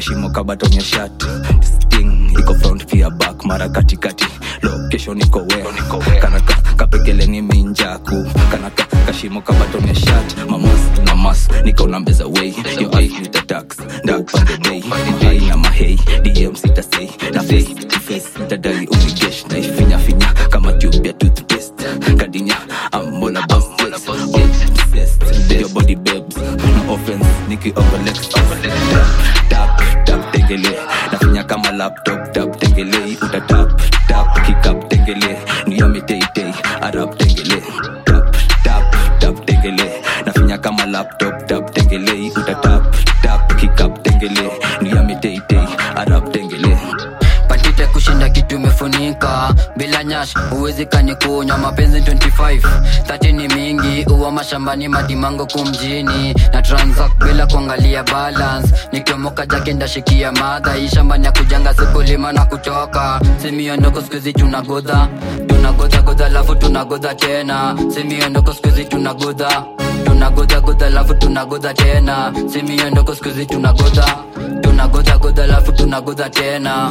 kashimo kabatonye shat sting iko front pia back mara katikati location iko we kanaka kapekeleni minjaku kanaka kashimo kabatonye shat mamas na mas niko na mbeza way yo eyes with the tax dark on the day hey na mahei dm sita say na face to face tadai umigesh na ifinya finya kama tube ya toothpaste kadinya I'm all about sex obsessed with your body babes no offense niki overlex tap tap tap tengele nafinya kama laptop tap tengele uta tap tap kick up tengele niame tay tay arab tengele tap tap tap tengele nafinya kama laptop tap tengele uta tap tap kick up tengele niame tay tay arab tengele patite kushinda kitu imefunika bila nyash huwezi kanikunywa mapenzi 25 thati ni mingi uwa mashambani madimango kumjini na transact bila kuangalia balance nikiomoka jake ndashikia madha hii shambani ya kujanga sikulima na kutoka simiondoko skuizi tunagodha tunagodha godha lafu tunagodha tena simiondoko skuizi tunagodha tunagodha godha lafu tunagodha tena simiondoko skuizi tunagodha tunagodha godha lafu tunagodha tena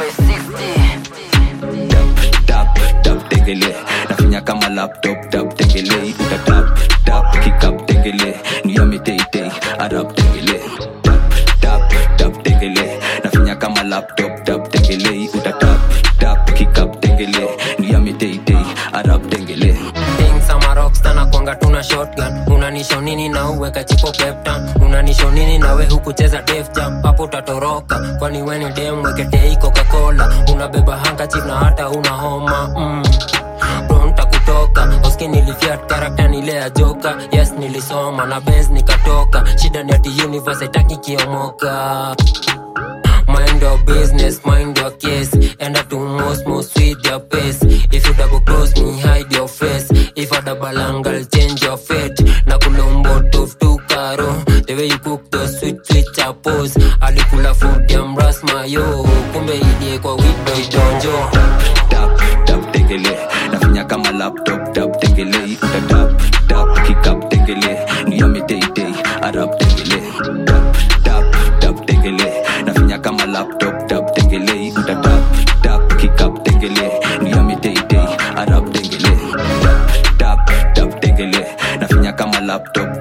3560 tap tap tengele nafinya kama laptop tap tengele uta tap tap kick up tengele niame tay tay arab tengele tap tap tap tengele nafinya kama laptop tap tengele uta tap tap kick up tengele niame tay tay arab tengele Things ama rockstar na kwanga tuna shotgun unanisho nini na uweka chipo peptan unanisho nini na we hukucheza def jam hapo utatoroka kwani weni dem weketei coca-cola unabeba handkerchief na hata una homa mm. Bro, nitakutoka oski nilifiat karakta nile ya joka yes nilisoma na bens nikatoka shida ni ati universe haitaki kiomoka Mind your business, mind your case. Enda to most, most with your pace. If you double close me, hide your face. If I double angle, change your fate. Na kulombo tof tu karo. The way you cook the sweet, sweet chapos. Alikula food ya mras mayo. Kumbe idie kwa widow donjo. tap tap tengele nafinya kama laptop tap tengele uta tap tap kick up tengele niame tay tay arab tengele tap tap tap tengele nafinya kama laptop tap tengele uta tap tap kick up tengele niame tay tay arab tengele tap tap tap tengele nafinya kama laptop